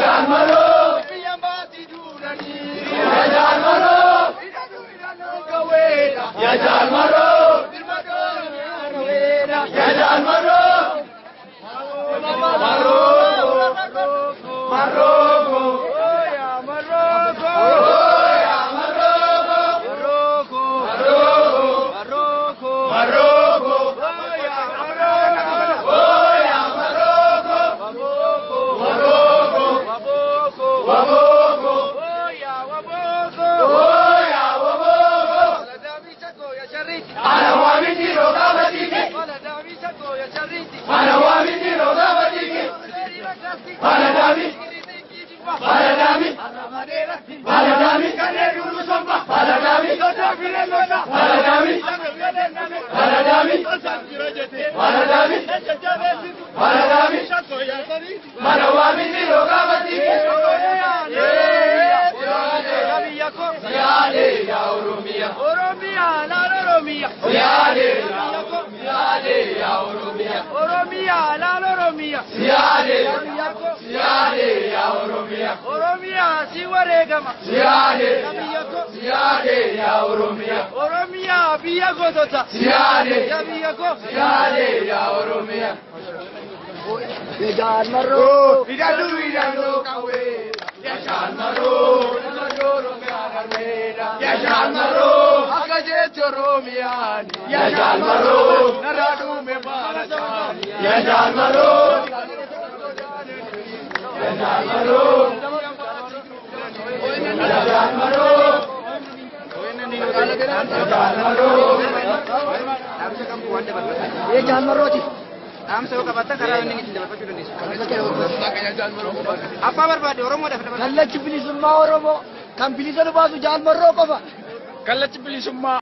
jaalmaroo. Biyya maatii duudhanii. Ya jaalmaroo. Hidhatu hidhannoo gaweedha. Ya jaalmaroo. Birmadoo gaweedha. Ya jaalmaroo. Maroko. Maroko. Oya Maroko. Oya Maroko. Maroko. Maroko. Maroko. Oya Maroko. Oya Maroko. Waboko. Waboko. Waboko. Waboko. Oya Waboko. Oya Waboko. Waladami chako ya chariti. Anawamini roga batiki. Waladami chako ya chariti. Anawamini roga batiki. Waladami. Waladami. Waladami. Kanedulu somba. Waladami. Waladami. Waladami. Waladami. Waladami. Manawamini roga batiki. Siale ya Oromia. Oromia, la Oromia. Siale ya Siale ya Oromia. Oromia, la Oromia. Siale Siale ya Oromia. Oromia, si waregama. Siale Siale ya Oromia. Oromia, biya godota. Siale ya biya go. Siale ya Oromia. Ya Jarmaro. Idadu idadu kawe. Ya Jarmaro. Ya Jarmaro. Akaje Choromiani. Ya Jarmaro. Naradu me Barachani. Ya Jarmaro. Ya Jarmaro. Ya Jarmaro. Ee jaalmarrooti. Dhaamsa yoo qabaattan karaa inni ittiin dabarfachuu dandeessu. Abbaa barbaade Oromoodhaaf dabarfachuu. Kallachi bilisummaa Oromoo kan bilisa nu baasu jaalmarroo qofa. Kallachi bilisummaa